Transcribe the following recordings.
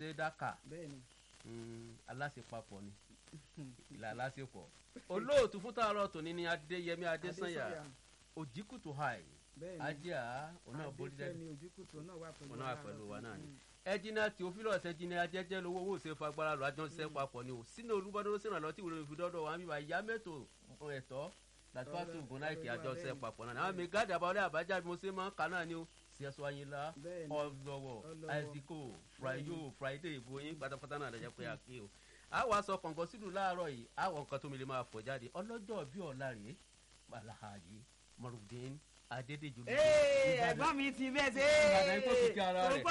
ṣe dáka bẹ́ẹ̀ni aláṣepapọ̀ ni ìlà aláṣepọ̀ olóòtú fún tààrọ̀ tòní ni adéyẹmí adésànyà òjìkùtù hàì bẹ́ẹ̀ni ajá ọ̀nà borílẹ̀ adéfẹ́mi ojúkùtù náà wà pẹ̀lú ọ̀nà wà pẹ̀lú wa náà ni ẹjìnà tí òfìlọ̀ ṣẹ́jìnà ajẹ́jẹ́ lówó owó ṣe fagbára lọ àjọ ṣiṣẹ́ papọ̀ ni o sínú olúbọdún sínú tí ìwúrò ìfidọ́dọ̀ wa ń bíbá ìyá mẹ́tò ẹ̀tọ́ làtúwàtò ògùnnáìkì àjọ ṣiṣẹ́ papọ̀ náà àwọn mi gáàdì àbáwọlé àbájá bí mo ṣe máa ń kà náà ni o ṣíṣọ́ ayinla Bẹ́ẹ̀ni. ọlọ́wọ̀ Ọlọ́wọ̀. àìsíkò friday friday ìbò yín pátápátá náà lẹ́jẹ̀ pé a kí o àwọn aṣọ kọ̀ǹkọ̀ sílùú láàárọ̀ yìí àwọn nǹkan tó mi lè máa fọ̀ jáde ọlọ́jọ́ bí ọ̀la rèé alahaji marudin adédèjì ee ẹ̀gbọ́n mi ti bẹ́ẹ̀ ṣe Ìbàdàn ikú kìkì ara rẹ̀.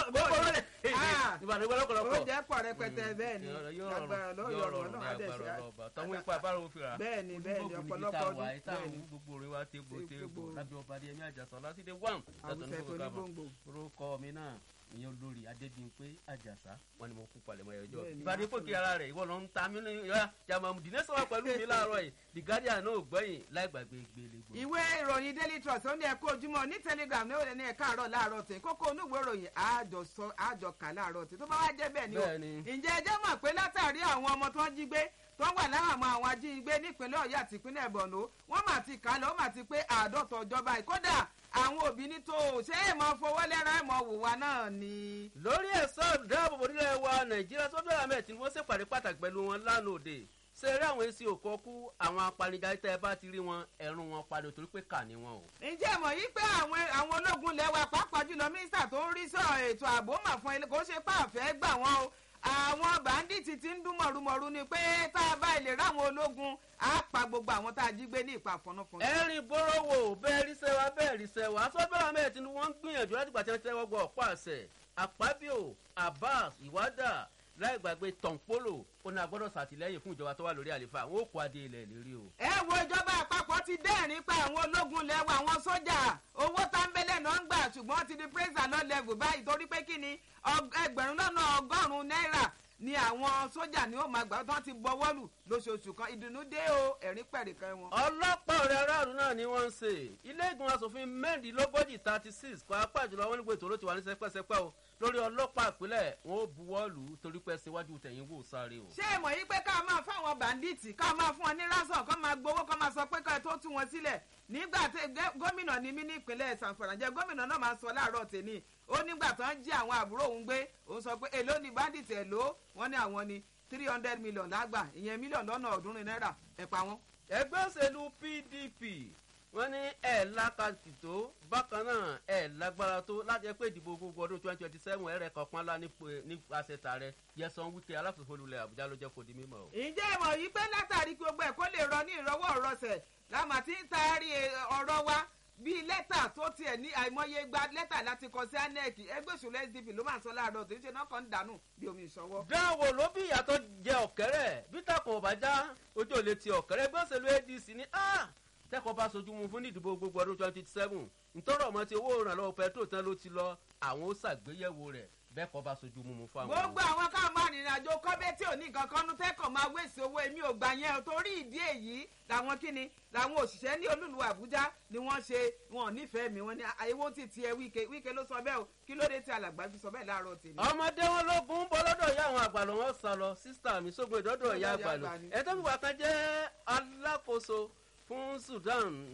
ìbàdàn ìgbà ó lọ́kọ̀lọ́kọ̀ jẹ́ pọ̀ rẹpẹtẹ bẹ́ẹ̀ ni yóò agbára rọrùn lọ́yọ̀ yóò ọ̀rọ̀ rọrùn ní náà adẹ̀ agbára ṣe ọlọ́ọ̀bà tọ́wọ́ ipa abára òfin ra Bẹ́ẹ̀ni, bẹ́ẹ̀ni, ọ̀pọ̀lọpọ̀ ọdún, bẹ́ẹ̀ni. gbogbo orin wa tégbò Ṣé tégbò gbogbo- lábẹ́ ọba adé ẹ̀mí àjàsọ lásìdé wàm àwùjọ tó ní gbòǹgbò orúkọ mi náà ìyẹn olórí adébíyìnpé àjàsá wọn ni mo kú palẹ̀mọ́ ẹjọ́ Bẹ́ẹ̀ni, ìbàdí máa fòkè ara rẹ̀ ìwọ ló ń ta mí ní ìyá jàmọ̀ dìní sọ̀rọ̀ pẹ̀lú mi láàárọ̀ yìí the guardian náà ò gbẹ̀yìn láì gbàgbé gbélégbò. ìwé ìròyìn daily trust ó ní ẹ̀kọ́ ojúmọ́ ní telegram ní òde ní ẹ̀ka àárọ̀ láàárọ̀ tẹ̀ kókó onúwé ìròyìn àjọsọ àjọkà láàárọ̀ tẹ̀ tó bá wá jẹ́ bẹ́ẹ̀ ni o Bẹ́ẹ̀ni. ǹjẹ́ ẹ jẹ́ mọ̀ pé látàrí àwọn ọmọ tó ń jí gbé tó wà láwọn àwọn ajínigbé nípínlẹ̀ ọ̀yọ́ àti ìpínlẹ̀ borno wọ́n mà ti kà á lọ wọ́n mà ti pé àádọ́ta ọjọ́ báyìí kódà àwọn òbí ní tó o ṣé èèmọ̀ fowó lẹ́rọ èèmọ̀ wò wá náà ni. lórí ẹ̀sọ́ ìdáàbòbò nílẹ̀ wa nàìjíríà sọ́dọ̀ ahmed tí wọ́n ṣèpàdé pàtàkì pẹ̀lú wọn lánàá òde ṣe eré àwọn èsì òkò kú àwọn apanijà tẹ́ ẹ bá ti rí wọn ẹ̀rùn wọn padà torí pé kà ní wọn o. ǹjẹ́ mọ̀ yí pé àwọn àwọn ológun lẹ́wà pàápàá jùlọ mínísítà tó ń rí sọ̀rọ̀ ètò ààbò mà fún ilé kò ṣe pàfẹ́ gbà wọ́n o àwọn bàǹdìtì ti ń dún mọ̀rùmọ̀rù ni pé tá a bá lè ráwọn ológun á pa gbogbo àwọn tá a jí gbé ní ìpa fọnúfọnú. ẹ̀rín bórówó bẹ́ẹ̀ rí sẹ́wà bẹ́ẹ̀ rí sẹ́wà sọ́dọ̀ ahmed tí wọ́n ń gbìyànjú láti gbà tí wọ́n tẹ́wọ́ gbọ́ ọ̀pọ̀ àṣẹ àpábíò abbas ìwádà láì gbàgbé tọ̀npólò ó ní agbọ́dọ̀ ṣàtìlẹ́yìn fún ìjọba tó wà lórí àlefa àwọn òkú adé ilẹ̀ lérí o. ẹ wo ìjọba àpapọ̀ ti dẹ́rìn pa àwọn ológun lẹ́wọ̀ àwọn sójà owó táńbẹ́lẹ̀ náà ń gbà ṣùgbọ́n ti di praise and lord level báyìí torí pé kí ni ọg- ẹgbẹ̀rún lọ́nà ọgọ́rùn-ún náírà ni àwọn sójà ni ó máa gbà tó ti bọ́wọ́ lù lóṣooṣù kan ìdùnnú dé o ẹ̀rín pẹ̀rẹ̀kẹ́ wọn. ọlọ́pàá ọ̀rẹ́ aráàlú náà ni wọ́n ń ṣe ilé ìgbìmọ̀ asòfin mẹ́rìndínlógójì thirty six kọ́ apá jùlọ wọn nígbà ètò olóòtú wa ní sẹpẹ́sẹpẹ́ o lórí ọlọ́pàá ìpínlẹ̀ wọn ò buwọ́ lù ú torí pé síwájú tẹ̀yìn wò sáré o. ṣé ẹ mọ̀ yí pé ká máa fáwọn bàǹdíìtì ká máa fún wọn ní rásán ká máa gbowó ká máa sọ pé ká tó tú wọn sílẹ̀ nígbà tí gẹ́- gómìnà ni mí ní ìpínlẹ̀ sanfara jẹ́ gómìnà náà máa ń sọ láàárọ̀ tèmi ó nígbà tó ń jí àwọn àbúrò òun gbé òun sọ pé èló ni bàǹdíìtì ẹ̀ ló wọ́n ní àwọn ni three hundred million lágbà ìyẹn mílíọ̀nù lọ́nà ọ̀ọ́dúnrún náírà ẹ̀ pa wọ́n. ẹgbẹ́ òṣèlú pdp wọ́n ní ẹ̀ lákàtì tó bákan náà ẹ̀ lágbára tó láti ẹ pé ìdìbò gbogbo ọdún twenty twenty seven ẹ̀rẹ̀ kọ̀ọ̀kan lá nípasẹ̀ tààrẹ yẹsan wíkẹ́ alákòóso olùlẹ̀ àbújá ló jẹ́ kó di mímọ́ o. ǹjẹ́ ìmọ̀ yìí pé látàrí kí gbogbo ẹ̀ kó lè rọ ní ìrọwọ́ ìrọsẹ̀ lámà tí ń taari ọ̀rọ̀ wa bíi lẹ́tà tó tiẹ̀ ní àìmọye gba lẹ́tà láti kọ sí anec ẹgbẹ́ òṣèlú sdp ló máa ń sọ láàárọ̀ tó ń ṣe náà kàn ń dànù bí omi ìṣọwọ́. dáwò ló bí ìyàtọ̀ jẹ ọ̀kẹ́rẹ́ bí takùn ọ̀bá já ojú ò lè ti ọ̀kẹ́rẹ́ bí òṣèlú adc ní a tẹ́kọ̀ọ́ bá sojú mu fún ìdìbò gbogbo ọdún twenty seven ntọ́rọ̀ ọmọ ti owó ìrànlọ́wọ́ pẹ̀tró tán ló ti lọ àwọn ó ṣàgbéyẹ̀wò rẹ̀ bẹ́ẹ̀ kọ́ bá sojú mu fún àwọn. gbogbo àwọn káwọn máa rìnrìn àjò kọ́bẹ́ tí ò ní nǹkan kan nú tẹ́kọ̀ máa wéṣẹ̀ owó èmi ò gbà yẹn o torí ìdí èyí làwọn kíni làwọn òṣìṣẹ́ ní olúlu àbújá ni wọ́n ṣe wọn ò nífẹ̀ẹ́ mi wọ́n ní àyẹ̀wò ti tiẹ̀ wíkẹ́ wíkẹ́ ló sọ bẹ́ẹ̀ o kí ló dé tí alàgbà fi sọ bẹ́ẹ̀ láàárọ̀ tèmi. ọmọdé wọn lógún bọ lọ́dọ̀ ìyá àwọn àgbàlọ́ wọn sá lọ sísítà mi sógun ìdọ́dọ̀ ìyá àgbàlọ́ ẹ̀tọ́ mi wà kan jẹ́ alákòóso fún sudan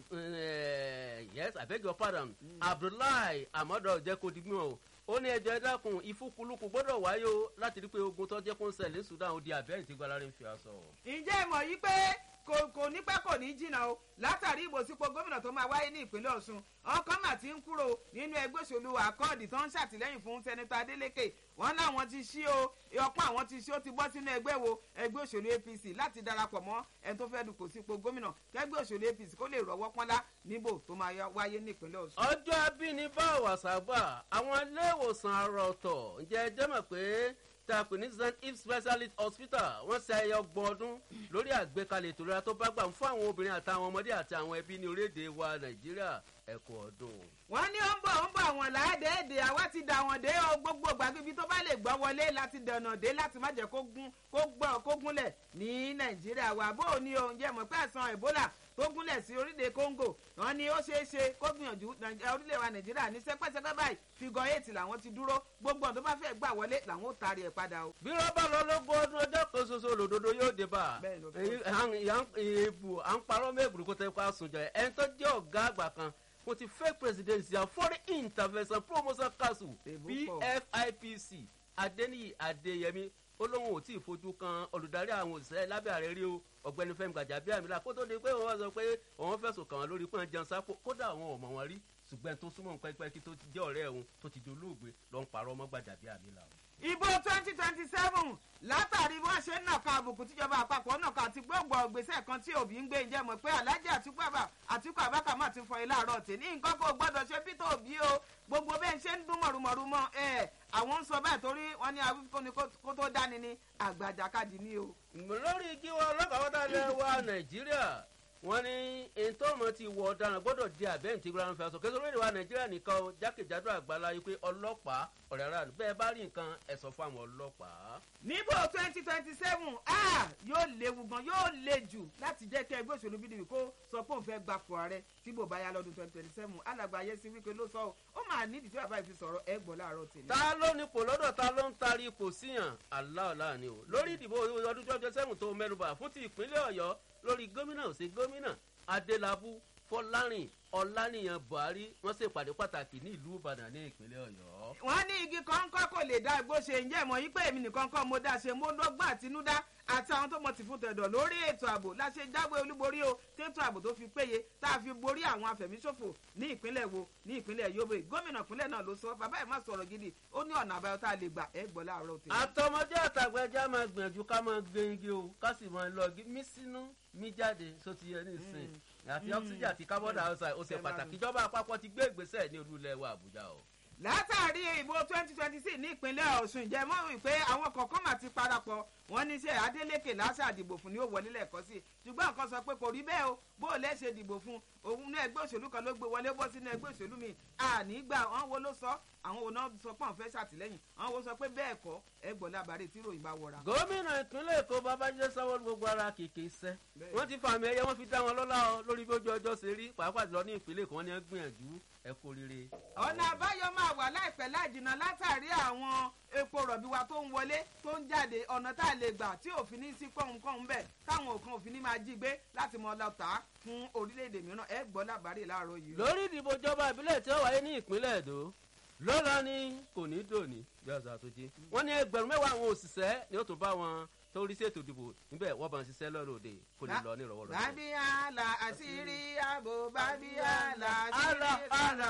eh, yes i beg your pardon abdullahi amadu jẹ́ kó di gbìmọ̀ o ó ní ẹjọ́ ẹ̀dákun ìfúkulùkù gbọ́dọ̀ wáyé o láti rí pé ogun tó jẹ́ kó ń ṣẹlẹ̀ ní sudan ó di abẹ́rẹ́ tí gbalarin fi aṣọ. ǹjẹ́ ìmọ̀ yìí pé kò kò ní pẹ́ kò ní jìnnà o látàrí ìbòsípò gómìnà tó máa wáyé ní ìpínlẹ̀ ọ̀ṣun ọkàn mà ti ń kúrò nínú ẹgbẹ́ òṣèlú àkọọ́dì tó ń ṣàtìlẹ́yìn fún sẹ́nitọ́ adélèké wọ́n láwọn ti ṣí o ọpọ́n àwọn ti ṣí ó ti bọ́ sínú ẹgbẹ́ wo ẹgbẹ́ òṣèlú apc láti darapọ̀ mọ́ ẹni tó fẹ́ dupò sípò gómìnà kẹgbẹ́ òṣèlú apc kó lè rọ́wọ́ pọ́nlá níbò tó máa yá- wáyé ní ìpínlẹ̀ ọ̀ṣun. ọjọ́ abínibá wàságbà àwọn iléèwòsàn àrà ọ̀tọ̀ ǹjẹ́ ẹ jẹ́ mọ̀ pé tá a pè ní st if specialist hospital wọ́n ṣe ayẹyẹ ọgbọ̀n ọdún lórí àgbékalẹ̀ ètò ìlera tó bá gbà fún àwọn obìnrin àtàwọn ọmọdé àti àwọn ẹbí ní orílẹ̀-èdè wa nàìjíríà ẹ̀kọ́ ọdún. wọ́n ní ó ń bọ̀ ó ń bọ̀ àwọn làádẹ́ẹ̀dẹ́ àwa ti dà wọ́n dé o gbogbo gbàgbébi tó bá lè gbọ́ wọlé láti dẹ̀nà dé láti má jẹ́ kó gún kó gbọ́ kó gúnlẹ̀ ní nàìjíríà wa bó o ní o ǹjẹ́ mọ̀ pé àìsàn ebola tó gúnlẹ̀ sí orílẹ̀ congo wọn ni ó ṣeé ṣe kó gbìyànjú orílẹ̀ wa nàìjíríà ní sẹ́pẹ́sẹ́pẹ́ báyìí figure eight làwọn ti dúró gbogbo ọ̀n tó bá fẹ́ gbà wọlé làwọn ó taari ẹ̀ padà o. bí rọ́bà lọ lógún ọdún ọjọ́ kan ṣoṣo lòdòdó yóò dé bá èèbù à ń parọ́ mẹ́gbùrú kó tẹ́ kó a sùn jọ ẹni tó jẹ́ ọ̀gá àgbà kan kò ti fake presidency and foreign intervention promotion council pfipc adeniyi adeyemi olóhùn ò tí ì fojú kan olùdarí àwọn òṣìṣẹ́ lábẹ́ ààrẹ rí o ọ̀gbẹ́ni fẹ́mi gbàjàbíàmílà kó tó di pé wọ́n sọ pé òun fẹ̀sùn kàn wọ́n lórí pé wọ́n jẹun sápò kódà àwọn ọmọ wọn rí ṣùgbọ́n tó súnmọ́ nǹkan pẹ́ẹ́kí tó ti jẹ́ ọ̀rẹ́ òun tó ti dolóògbé ló ń parọ́ mọ́ gbàjàbíàmílà o. ìbò twenty twenty seven látàrí bí wọ́n ṣe ń nàka àbùkù tíjọba àpapọ̀ nàka àti gbogbo ọ̀gbẹ́sẹ̀ kan tí òbí ń gbé ìjẹ́ mọ̀ pé alájà àtìkú àbákà má ti fọ ilé àárọ̀ tè ní nǹkan kó gbọ́dọ̀ ṣe peter òbí o gbogbo bẹ́ẹ̀ ṣe ń dún mọ̀rùmọ̀rùmọ̀ ẹ̀ àwọn ń sọ báyìí torí wọ́n ní awíkóni kó tó dání ní àgbàjàkadì ní o. lórí igi wa ọlọ́kàwọ́dà lẹ wa nàìjíríà wọ́n ní ètò ọmọ ti wọ ọ̀daràn gbọ́dọ̀ di àbẹ́ǹtì grand fẹ́ sọ kí lórí wa nàìjíríà nìkan o jákèjádò àgbàlá yìí pé ọlọ́pàá ọ̀rẹ́ ara bẹ́ẹ̀ bá rí nǹkan ẹ̀ sọ fún àwọn ọlọ́pàá. níbo twenty twenty seven yóò léwu gan yóò le jù láti jẹ́ kí ẹgbẹ́ òṣèlú pdp kó sọ pé òun fẹ́ gbapò ààrẹ tí bò bá yá lọ́dún twenty twenty seven alàgbà ayéṣin wípé ló sọ ó máa nídìí tí bàbá yìí fi sọ̀rọ̀ ẹ gbọ́ láàárọ̀ tèmi. ta ló ní ipò lọ́dọ̀ ta ló ń taari ipò síyàn aláọ̀lá ni o lórí ìdìbò ọdún twenty twenty seven tó mẹ́nuba fún ti ìpínlẹ̀ ọ̀yọ́ lórí gómìnà òsè gómìnà adélábù fọlárìn ọlánìyàn buhari wọn ṣèpàdé pàtàkì ní ìlú ìbàdàn ní ìpínlẹ̀ ọ̀yọ́. wọ́n ní igi kọ́ńkọ́ kò lè dá igbó ṣe ǹjẹ́ ìmọ̀ yí pé èmi nìkan kọ́ mo dá ṣe mo dọ́gbọ́n àtinúdá àti àwọn tó mọ̀ tì fún tẹ̀dọ̀ lórí ètò ààbò láṣẹ jáwé olúborí o tètò ààbò tó fi péye tá a fi borí àwọn afẹ̀míṣòfò ní ìpínlẹ̀ wo ní ìpínlẹ̀ yobe gómìnà ìpínlẹ̀ náà ló sọ bàbá ẹ̀ má sọ̀rọ̀ gidi ó ní ọ̀nà àbáyọ tá a lè gbà ẹ̀ gbọ́ láàárọ̀ tèmi. àtọmọdé àtàgbẹjà máa gbìyànjú ká máa gbé igi o ká sì máa lọ mí sínú mí jáde só ti yẹ nísìnyí àti oxygen àti carbon dioxide ó ṣe pàtàkì ìjọba àpapọ̀ ti gbé ìgbésẹ̀ ní olú ilẹ̀ wa àbújá o látàrí ìbò twenty twenty six ní ìpínlẹ̀ ọ̀sùn ìjẹ́ mọ́ wípé àwọn kọ̀ọ̀kan mà ti parapọ̀ wọ́n ní sẹ́ adeleke lásà dìbò fún ni ó wọlé lẹ́ẹ̀kọ́ sí ṣùgbọ́n nǹkan sọ pé kò rí bẹ́ẹ̀ o bó o lẹ́sẹ̀ dìbò fún òun ní ẹgbẹ́ òṣèlú kan ló gbé wọlé bọ́ sínú ẹgbẹ́ òṣèlú mi àní gbà wọ́n wo ló sọ àwọn wo náà sọ pé àwọn fẹ́ ṣàtìlẹ́yìn àwọn wo sọ pé bẹ́ẹ̀ kọ́ ẹ gbọ́ lábàárẹ̀ tí ròyìn bá wọra. gómìnà ìpínlẹ̀ èkó babájídé sanwó gbogbo ara kìkì iṣẹ́ wọ́n ti fàmì ẹyẹ wọ́n fi dá wọn lọ́lá ọ lórí bí ojú ọjọ́ ṣe rí pàápàá jùlọ ní ìpínlẹ̀ èkó wọ́n ní gbìyànjú ẹ kú rere. ọ̀nà àbáyọ máa wà láìpẹ́ láìjìnà látàrí àwọn epo rọ̀bì wa tó ń wọlé tó ń jáde ọ̀nà tá a lè gbà tí òfin ní sí kọ́hún-kọ́hún bẹ́ẹ̀ táwọn òkan òfin ní máa jí gbé láti mọ lọ tà á fún orílẹ̀-èdè mìíràn ẹ gbọ́ lábàárẹ̀ láàárọ̀ yìí. lórí ìdìbò ìjọba ìbílẹ̀ tí ó wáyé ní ìpínlẹ̀ èdò lọ́la ni kò ní dòní bí ọ̀sán àtúnjẹ wọ́n ní ẹgbẹ̀rún mẹ́wàá àwọn òṣìṣẹ́ ni ó tún bá wọn tó rí ṣètò ìdìbò níbẹ̀ wọ́n bá ń ṣiṣẹ́ lọ́rọ̀ òde kò ní lọ ní ìrọ̀wọ́ lọ́wọ́. bábíyàlà àṣírí ààbò bábíyàlà àlà àlà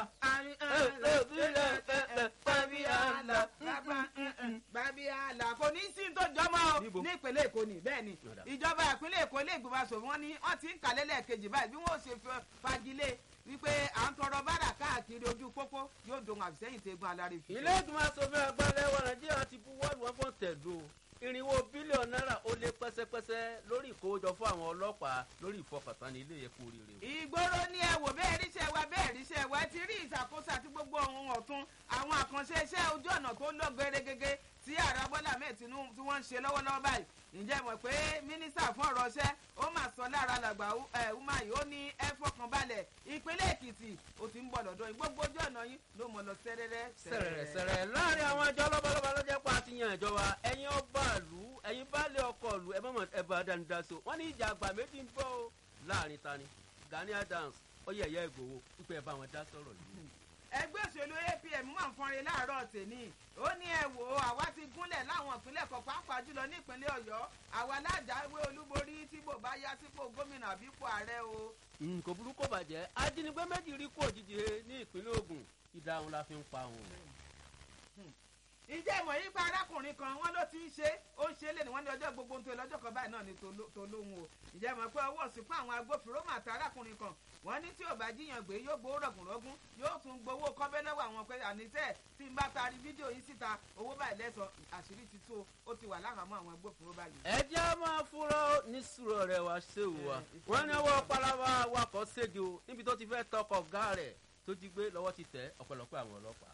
bábíyàlà bábíyàlà kò ní sí tó jọmọ ní ìpínlẹ̀ èkó ni bẹ́ẹ̀ ni ìjọba ìpínlẹ̀ èkó ilé ìgbìmọ̀ asòfin wọn ni wọ́n ti ń kàlẹ́ lẹ́ẹ̀kejì báyìí bí wọ́n ṣe fagilé wípé à ń tọrọ bára káàkiri ojú pópó yóò dohun àbísẹ́yìn tẹ́gun alárí fi. ilé ìgbìmọ̀ asòfin àgbà lẹ́wọ̀n nàìjíríà ti buwọ́lù wọn fún tẹ̀dó irinwó bílíọ̀nù náírà ó lé pẹ́sẹ́pẹ́sẹ́ lórí ìkówójọ fún àwọn ọlọ́pàá lórí ìfọkàntán ní ilé ẹ̀kú rere. ìgboro ni ẹ wò bẹ́ẹ̀ ríṣẹ́ wa bẹ́ẹ̀ ríṣẹ́ wa ti rí ìṣàkóso àti gbogbo ohun ọ̀tún àwọn àkànṣe iṣẹ́ ojú ọ̀nà tó lọ gẹ́gẹ́ tí ààrẹ bọ́lá mẹ́ẹ̀ tí wọ́n ń ṣe lọ́wọ́lọ́wọ́ báyìí ǹjẹ́ mọ̀ pé mínísítà fún ọ̀rọ̀ ṣẹ́ ó mà sọ lára làgbà umahi ó ní ẹ fọkàn balẹ̀ ìpínlẹ̀ èkìtì ó ti ń bọ̀ lọ́dọ̀ yìí gbogbo ojú ọ̀nà yìí ló mọ̀ lọ sẹ́rẹ́rẹ́ sẹ̀rẹ̀ sẹ̀rẹ̀ láàrin àwọn ẹjọ́ lọ́bọ̀lọ́bọ̀ lọ́jọ́ pa àti yan ìjọba ẹ̀yin ọba ìlú ẹ̀yin baálé ọkọ̀ ìlú ẹ mọ̀mọ́ ẹ bá dání dá so wọ́n ní ìjà àgbà méjì ń bọ̀ o láàrin tani Gani Adams ó yẹ ẹ̀yà ìgbòho pípẹ́ bá wọn dá sọ̀rọ̀ yìí ẹgbẹ́ òṣèlú apm máa ń fọnrin láàárọ̀ tèmi ó ní ẹ wò ó àwa ti gúnlẹ̀ láwọn ìpínlẹ̀ kan pàápàá jùlọ ní ìpínlẹ̀ ọ̀yọ́ àwa lájàwé olúborí tí bò bá yá sípò gómìnà àbípò ààrẹ o. kò burú kò bàjẹ́ ajínigbé méjì rí kú òjijì ní ìpínlẹ̀ Ògùn ìdáhùn la fi ń pa wọn. ìjẹ́ ìmọ̀ yìí pa arákùnrin kan wọ́n ló ti ń ṣe ó ń ṣe lé ní wọ́n ní ọjọ́ gbogbo tó lọ́jọ́ kan báyìí náà ni tó lóhun o ìjẹ́ ìmọ̀ pé ọwọ́ sí fún àwọn agbófinró màtá arákùnrin kan wọ́n ní tí ò bá jíyàn gbé yóò gbowó rọ̀gùnrọ̀gùn yóò tún gbowó kọ́bẹ́ lọ́wọ́ àwọn pé àníṣe tí n bá taari fídíò yìí síta owó báyìí lẹ́sọ̀ àṣírí ti tó ó ti wà láhàámọ́ àwọn agbófinró báyìí. ẹ jẹ́ máa fúnra ní sùúrù rẹ̀ wá ṣé o wa wọ́n ní ọwọ́ palaba wakọ̀ ségi o níbi tó ti fẹ́ tọkọ̀ ọ̀gá rẹ̀ tó jí gbé lọ́wọ́ ti tẹ̀ ọ̀pọ̀lọpọ̀ àwọn ọlọ́pàá.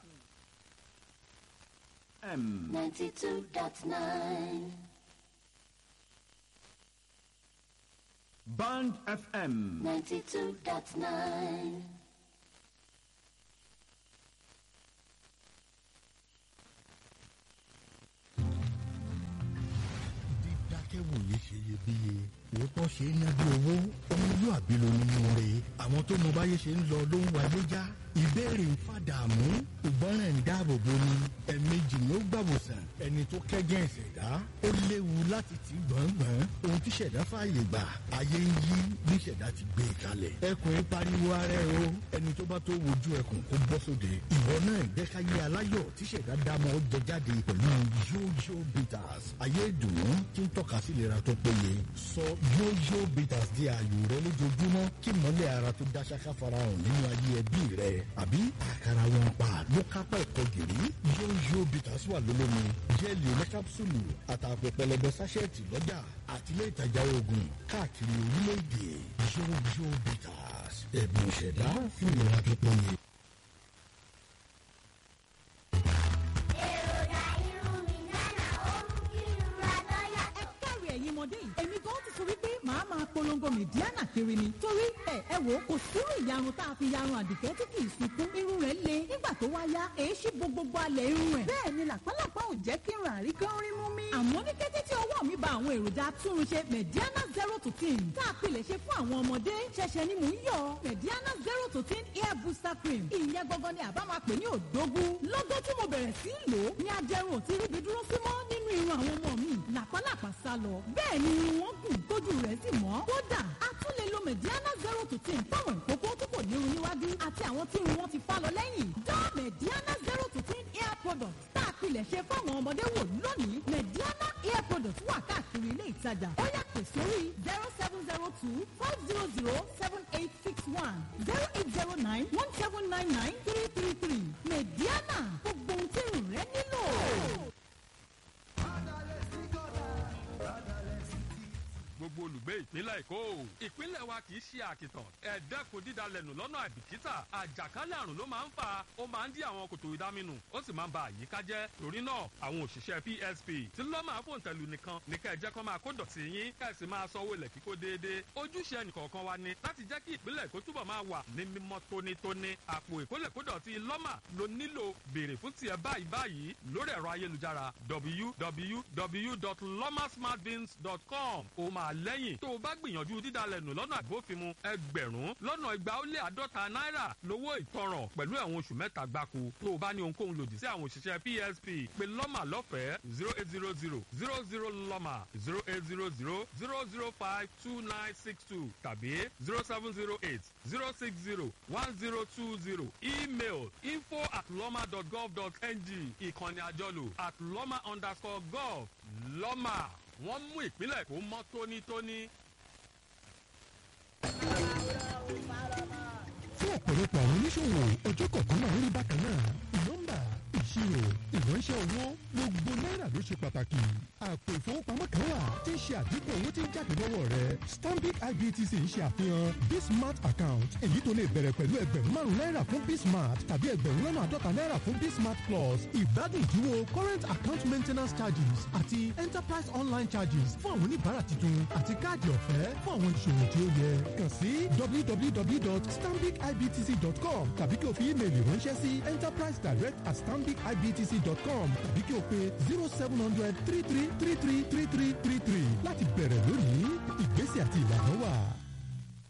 ninety two dot nine. Band FM. 92.9. dídákẹ́wòye ṣe iyebíye òótọ́ ṣe é ná bí owó ọmọlúàbí ló nínú rẹ̀ àwọn tó mọ báyé ṣe ń lọ ló ń wáyé já ìbéèrè ń fàdààmú ìgbọràn ń dáàbò bo ni ẹ̀ẹ̀mejì ló gbàwòsàn ẹni tó kẹ́gẹ́ ìṣẹ̀dá ó léwu láti tì gbọ̀ngbọ̀n ohun tí ṣẹ̀dá fààyè gbà ayé ń yí bí ṣẹ̀dá ti gbé e kalẹ̀ ẹkùn ń pariwo ara ẹ o ẹni tó bá tó wojú ẹkùn kó bọ́ sóde ìwọ náà jẹ́káyé aláyọ̀ tí ṣẹ̀dá dámọ̀ jẹ jáde pẹ̀lú yóyó bitters ayé ìdùnnú tí ń tọ́ka sí ìlera tó péye sọ yóyó bitters di ààyò rẹ lójoojúmọ́ kí mọ́lẹ̀ ara tó dá ṣáká farahàn nínú ayé ẹbí rẹ àbí àkàrà wọn pa ló kápá ẹ̀kọ́ gìrì yóyó bitters wà lólómi jẹ́ẹ̀lì oníkápsùlù àtàpọ̀ pẹlẹbẹ sáṣẹ́ẹ̀tì lọ́jà àtìlẹ́ ìtajà oògùn káàkiri orílẹ̀-èdè yóyó bitters ẹ̀bùn ìṣẹ̀dá fún ìlera tó péye. èròjà irun mi nánà ó mú kí irun ra lọ́yà. ẹ káre ẹ̀yin ọmọdé yìí èmi gan ti sọ wípé màá máa polongo mìdíánà kiri ni torí ẹ ẹ wò ó kò sírú ìyarun tá a fi yarun àdìgẹ́ tí kì í sunkún irun rẹ̀ le nígbà tó wá yá èé ṣí bo gbogbo alẹ̀ irun rẹ̀ bẹ́ẹ̀ ni làpálàpá ò jẹ́ kí n rà rí kán rí mú mi. àmọ́ ní kété tí ọwọ́ mi ba àwọn èròjà atúnrunṣe mẹ̀díánà zero to ten tá a pilẹ̀ ṣe fún àwọn ọmọdé ṣẹ̀ṣẹ̀ ni mò ń yọ mẹ̀díánà zero to ten hair booster cream ìyẹn gangan ni àbá máa pè ní òdógún lọ́gọ́ tí mo bẹ̀rẹ̀ sí í lò ó ní ajẹrun ò ti ríbi dúró sí mọ́ nínú irun àwọn ọmọ mi làpálàpá sá lọ bẹ́ẹ̀ ni irun wọn gùn tójú rẹ̀ sì mọ́ kódà a tún lè lo mẹ̀díánà zero to ten fáwọn ìkókó tí kò ní irun níwájú àti àwọn tí irun wọn ti fá lọ lẹ́yìn dán mẹ̀díánà zero to ten hair product tá a pilẹ̀ ṣe fáwọn ọmọdé wò lónìí mẹ̀díánà hair product wà káàkiri ilé ìtajà ó yá pè sórí zero seven zero two five zero zero seven eight six one zero eight zero nine one seven nine nine three three three mẹ̀díánà gbogbo ohun tí irun rẹ nílò. gbogbo olùgbé ìpínlẹ̀ èkó ìpínlẹ̀ wa kì í ṣe àkìtàn ẹ̀ẹ́dẹ́kun dídalẹ̀nù lọ́nà àìbìkítà àjàkálẹ̀ àrùn ló máa ń fà ó máa ń dí àwọn kòtò ìdáminù ó sì máa ń ba àyíká jẹ́ torí náà àwọn òṣìṣẹ́ psp tí lọ́mà fòǹtẹ̀lù nìkan ní kẹ́ ẹ jẹ́ kó máa kó dọ̀tí yín kẹ́ ẹ sì máa sanwó ilẹ̀ kíkó déédéé ojúṣe ẹnìkọ̀ọ̀kan wa ni láti jẹ́ kí ìpínlẹ̀ èkó túbọ̀ máa wà ní mímọ́ tónítóní àpò ìkólẹ̀kódọ̀tí lọ́mà ló nílò béèrè fún tiẹ̀ báyìí báyìí lórí ẹ̀rọ ayélujára www.lomasmartbins.com ó máa lẹ́yìn tó o bá gbìyànjú dídalẹ̀ nù lọ́nà àbófinmu ẹgbẹ̀rún lọ́nà igba ó lé àádọ́ta náírà lówó ìtanràn pẹ̀lú ẹ̀wọ̀n oṣù mẹ́ta gbáko tó o bá ní ohunkóhun lòdì sí àwọn òṣìṣẹ́ psp pé lọ́mà lọ́fẹ̀ẹ́ zero eight zero zero zero zero lọ́mà zero eight zero zero zero zero five two nine six two tàbí zero seven zero eight zero six zero one zero two zero email info at lọ́mà dot gov dot ng ìkànnì àjọlò at lọ́mà underscore gov lọ́mà wọ́n mú ìpínlẹ̀ kó mọ́ tónítóní. fún ọ̀pọ̀lọpọ̀ àwọn oníṣòwò ọjọ́ kọ̀ọ̀kan náà ń rí bákan náà nọ́mbà ìṣirò ìránṣẹ́ owó gbogbo náírà ló ṣe pàtàkì àpò ìfowópamọ́ kan wà tí ń ṣe àdínkù owó tí ń jáde lọ́wọ́ rẹ stanbic ibtc ń ṣe àfihàn bismart account èyí tó lè bẹ̀rẹ̀ pẹ̀lú ẹgbẹ̀rún márùn náírà fún bismart tàbí ẹgbẹ̀rún lọ́nà àádọ́ta náírà fún bismart plus ìgbádùn ìdúró current account maintenance charges àti enterprise online charges fún àwọn oníbàárà tuntun àti káàdì ọ̀fẹ́ fún àwọn ìṣòwò tí ó yẹ kàn sí www.stambicibtc.com tàbí kí o fi ímeèlì ránṣẹ́ sí enterprise direct at stambicibtc.com tàbí kí o pe zero seven hundred three three three three three three three three láti bẹ̀rẹ̀ lónìí ìgbésẹ̀ àti ìlànà wà.